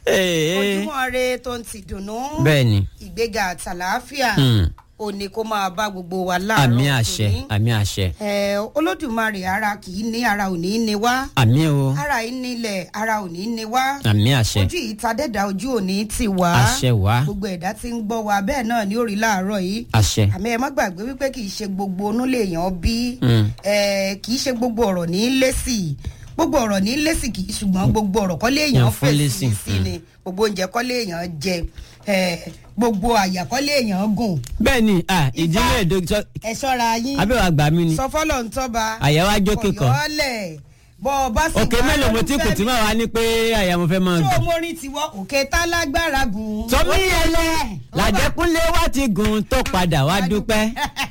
Ee, ojúmọ́ re tó ń ti dùnnú bẹ́ẹ̀ ni ìgbéga àtàlàáfíà Hmm. òní kó máa bá gbogbo wa láàárọ̀ àmì àṣẹ tòní. àmì àṣẹ Ẹ, olódùmarè ara kì í ní ara ò ní í ní wá àmì o ara yìí nílẹ̀ ara ò ní í ní wá àmì àṣẹ ojú yìí ta dẹ́dà ojú òní ti wá àṣẹ wá gbogbo ẹ̀dá tí ń gbọ́ wa bẹ́ẹ̀ náà ni ó rí láàárọ̀ yìí àṣẹ àmì ẹ má gbàgbé wípé kì í ṣe gbogbo onú lèèyàn bí Hmm. ẹ, kì í ṣe gbogbo ọ̀rọ̀ ní í lésì gbogbo ọ̀rọ̀ ní í lésì kì í ṣùgbọ́n gbogbo ọ̀rọ̀ kọ́ léèyàn Yàn fún fèsì lésì, sí ni gbogbo oúnjẹ kọ́ léèyàn jẹ ẹ, gbogbo àyà kọ́ léèyàn gùn bẹ́ẹ̀ ni ah, ìdílé ìdókítọ́ ẹ ṣọ́ra yín abẹ́wò àgbà mi ni sọ fọ́lọ̀ ń tọ́ba àyà wa jókè kan kọ̀yọ́lẹ̀ bọ́ ọ bá sì òkè wá mélòó mo ti kù lólùfẹ́ tí mi. màá wá ní pé àyà mo fẹ́ máa tó gùn. mórí tiwọ́ òkè tálágbára gùn. sọmi ẹlẹ làjẹkúnlé wa ti gùn tó padà wá dúpẹ́.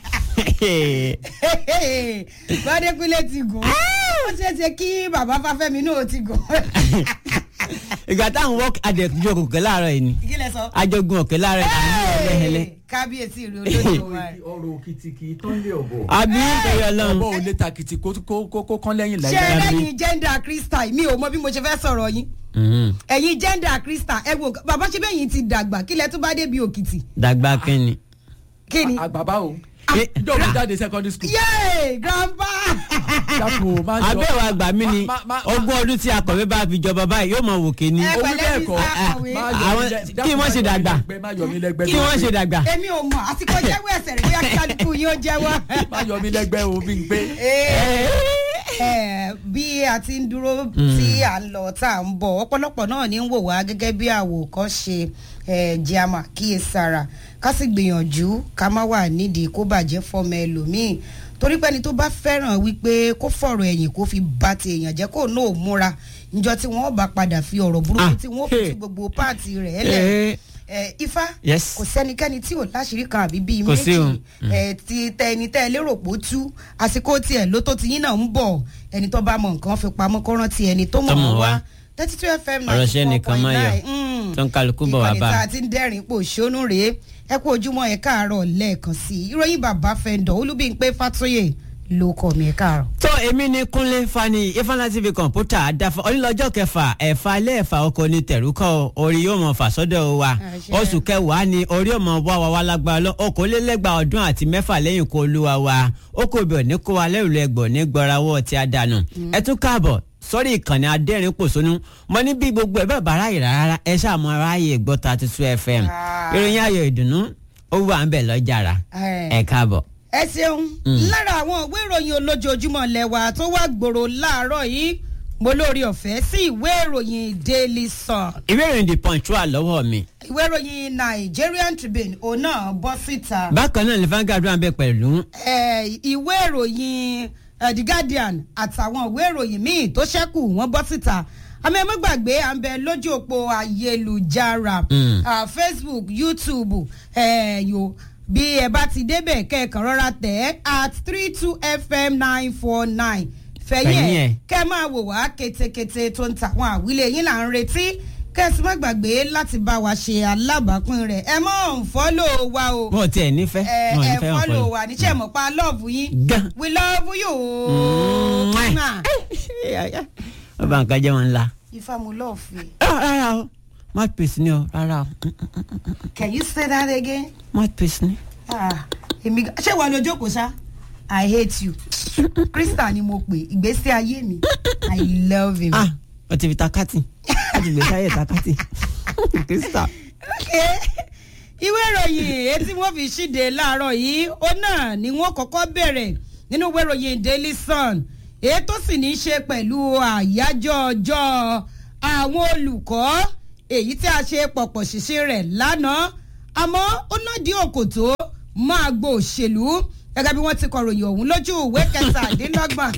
gbadékúnlé ti gùn ó ṣeé ṣe kí bàbá fáfẹ́mi náà ti gùn. ìgbà táwọn wọ́ọ̀kì àdẹ̀jọ́ òkè láàárọ̀ yìí ni kí lẹ sọ. àjọgùn òkè láàárọ̀ yìí àní ẹlẹ́hẹlẹ́. kábíyèsí rẹ olódò wa rẹ. ọ̀rọ̀ òkìtìkì tó ń lé ọ̀bọ̀. àbí nítorí ọlọ́run ọ̀bọ̀ ò lè takìtì kó kó- kó kó kán lẹ́yìn ṣé láìláì. ẹlẹ́yin gender crystal mi ò mọ bí mo ṣe fẹ́ sọ̀rọ̀ yín Mhm. ẹ̀yin gender crystal ẹ wo bàbá ṣe bẹ́yìn ti dàgbà kí lẹ tún bá débi òkìtì dàgbà kínni. kí ni. àgbàbá o Eh, ìjọ mi jáde secondary school. yéé grandpa. dàpọ̀ máa ń jọ. abẹ́wò àgbà mi ni Ma- ma- ma- ogún ọdún tí akọ̀wé bá fi jọba báyìí yóò mọ wòkè ni. Ẹ owó pẹ̀lẹ́ bẹ́ẹ̀ mi kọ́ sá kọ̀wé. máa yọ Àwọn- mí lẹ- kí dákun, wọ́n máa ṣe yọ mí dàgbà? lẹ́gbẹ́, máa yọ mí lẹ́gbẹ́ kí wọ́n ṣe dàgbà. èmi ò mọ̀ àsìkò jẹ́wọ́ ẹsẹ̀ rẹ̀ bóyá kí kálukú yín ó jẹ́wọ́. máa yọ mí lẹ́gbẹ́ o bí n pé. Ẹ, bí a ti ń dúró tí à ń lọ tá à ń bọ̀ ọ̀pọ̀lọpọ̀ náà ní ń wò wá gẹ́gẹ́ bí àwòkọ́ṣe ẹ, jẹ́ a máa kíyèsára ká sì gbìyànjú ká má wà nídìí kó bàjẹ́ fọmọ ẹlòmíì torí pé ẹni tó bá fẹ́ràn wípé kó fọ̀rọ̀ ẹ̀yìn kó fi bá ti èèyàn jẹ́ kó náà múra níjọ́ tí wọ́n bá padà fi ọ̀rọ̀ burúkú Ah, tí wọ́n fi hey. ti gbogbo páàtì rẹ̀ lẹ̀ Eh, ẹ, ifá Yes. kò sẹ́nikẹ́ni tí ò láṣìírí kan àbí bíi Kò sí méjì o. ẹ ti tẹ ẹni tẹ ẹ lérò pé ó tú àsìkò tiẹ̀ ló tó ti yín náà ń bọ̀ ẹni tó bá mọ nǹkan fi pamọ́ kó rántí ẹni tó mọ̀ Tó mọ̀ wá wá. thirty two fm Ọ̀rọ̀ ṣẹ́ nìkan máa yọ. Mm. tó ń kálukú bọ̀ wá ìkànnì bá. tá a ti ń dẹ́rìn pò ṣónú rèé ẹ kú ojúmọ́ ẹ káàárọ̀ lẹ́ẹ̀kan sí i ìròyìn bàbá fẹ́ndọ̀ olúbíńpé fàtóyè ló kọ́ mi ẹ káàárọ̀. tó èmi ní kúnlé fani ifeanyi tv kọ̀ǹpútà àdáfà onílọ́jọ́ kẹfà ẹ̀fà ilé ẹ̀fà ọkọ̀ ní tẹ̀rúkọ́ orí yóò mọ̀ fà sọ́dọ̀ wa Àṣẹ. oṣù kẹwàá ni orí yóò mọ̀ wá wa wá lágbára lọ okòólélẹ́gbàá ọdún àti mẹ́fà lẹ́yìn kó olúwa wa ó kò bẹ̀ ní kó wa lẹ́rù lẹ́gbọ̀n ní gbọ́rawọ́ tí a dànù ẹ tún káàbọ̀ sọ́rí ìkànnì adẹ́rìn pòṣónú mo ní bí gbogbo ẹ̀ bẹ́ẹ̀ bá ráyè rárá ẹ ṣàmú aráyè gbọ́ thirty two fm Ah. ìròyìn ayọ̀ ìdùnnú ó wà ń bẹ̀ lọ́jàrá ẹ káàbọ̀. ẹ ṣeun lára àwọn ìwé ìròyìn olójoojúmọ́ lẹ́wà tó wá gbòòrò láàárọ̀ yìí mo lórí ọ̀fẹ́ sí ìwé ìròyìn daily sun ìwé ìròyìn the punch wà lọ́wọ́ mi. ìwé ìròyìn nigerian tribune òun náà bọ́ síta bákan náà ní Vanguard wà ń bẹ pẹ̀lú Eh, ìwé ìròyìn eh, the guardian àtàwọn ìwé ìròyìn míì tó ṣẹ́kù wọ́n bọ́ síta àmì ẹ̀ mọ́ gbàgbé à ń bẹ lójú òpó ayélujára Mm. ah, facebook youtube eh, yo bí ẹ bá ti débẹ̀ kẹ́ẹ̀kan rọra tẹ̀ ẹ́ at three two fm nine four nine fẹ̀yìn Fẹ̀yìn ẹ̀ ẹ̀. kẹ́ ẹ máa wò wá ketekete tó ń tàwọn àwílé yín là ń retí kẹ́sì má gbàgbé láti bá wa ṣe alábàápín rẹ̀ ẹ mọ̀ ń fọ́lọ̀ wa o wọn ò tiẹ̀ nífẹ̀ẹ́ ẹ wọn ò ẹ nífẹ̀ẹ́ wọn fọ́lọ̀ fọlọ́. wa níṣẹ́ mọ̀ pa love yín Gan. we love you. Mwah. Mwah. wọ́n bá nǹkan jẹ́ wọn ńlá. ifá mo love you. rárá o mouthpiece ni o rárá o can you say that again. mouthpiece ni. Ah, èmi gan- ṣé wàá lọ jókòó ṣá i hate you krista ni mo pè ìgbésí ayé mi i love him. ah o ti fi takati o ti gbèsè ayé takati krista. Okay. ìwé ìròyìn etí wọn fi ṣíde láàárọ̀ yìí ó náà ni wọn kọ́kọ́ bẹ̀rẹ̀ nínú ìwé ìròyìn daily sun èyí tó sì ní í ṣe pẹ̀lú àyájọ́ ọjọ́ àwọn olùkọ́ èyí tí a ṣe pọ̀pọ̀ ṣìṣe rẹ̀ lánàá àmọ́ ó lòdì òkòtó máa gbọ́ òṣèlú gẹ́gẹ́ bí wọ́n ti kọ̀ròyìn ọ̀hún lójú ìwé kẹtàdínlọ́gbọ̀n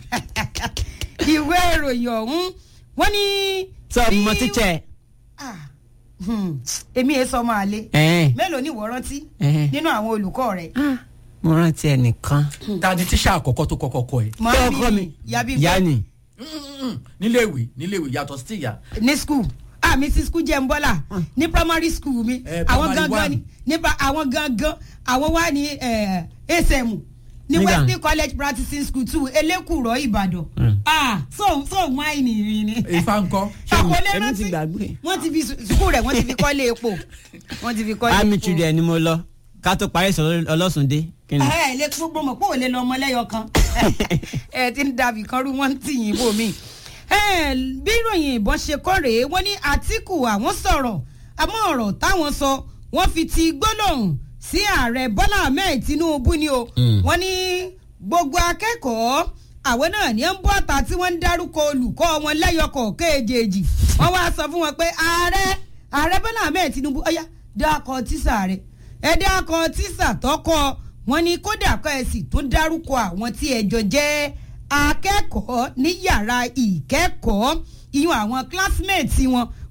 ìwé ìròyìn ọ̀hún wọ́n ní. sọ bí- ọmọ títsẹ. Ah, hmm, èmi ẹ sọ máa le ẹ̀ẹ́n mélòó ni ìwọ rántí ẹ̀ẹ́n. nínú àwọn olùkọ́ rẹ̀. mo rántí ẹnìkan. ta ni tíṣà àkọ́kọ́ tó kọ́kọ́ kọ ẹ̀. ọkọ mi yabi yanni. níléèwé níléèwé yàtọ̀ sí ìyá. ní school ah mi sí school jẹ́ ń bọ́là ní primary school mi Eh, àwọn primary gangan one. ni nípa àwọn gangan àwọn wà ní eh, asm ní Nígbà- wesley college practicing school two elékùrọ̀ ìbàdàn Mm. ah so so wáìnì rí ni ifá ńkọ́ àkọlé èmi rántí ti gbàgbé. wọ́n ti fi sukùl rẹ̀ wọ́n ti fi kọ́lé epo wọ́n ti fi kọ́lé army epo children ni mo lọ ká tó parí ìsọ̀rọ̀ ọlọ́sùndé kí ni. ẹ ẹ lè gbogbo mọ̀ pé ò lè lọ ọmọ lẹ́yọ kan ẹ ti ń dàbí kan rú wọ́n ń tì yín bò mí. ẹ bí ìròyìn ìbọn ṣe kọ́ rèé wọ́n ní àtìkù àwọn sọ̀rọ̀ àmọ́ ọ̀rọ̀ táwọn sọ wọ́n fi ti gbólóhùn sí ààrẹ bọ́lá ahmed tinubu ni o Mm. wọ́n ní gbogbo akẹ́kọ̀ọ́ àwọn náà ní ń bọ́ àtà tí wọ́n ń dárúkọ olùkọ́ wọn lẹ́yọkọ̀ kéèjèèjì wọ́n wá sọ fún wọn pé ààrẹ ààrẹ bọ́lá ahmed tinubu ọ̀yá dákọ̀ tísà rẹ̀ ẹ dákọ̀ tísà tọkọ wọn ní kódà kọ́ ẹ sì tún dárúkọ àwọn tí ẹjọ́ jẹ́ akẹ́kọ̀ọ́ ní yàrá ìkẹ́kọ̀ọ́ ìyún àwọn classmates wọn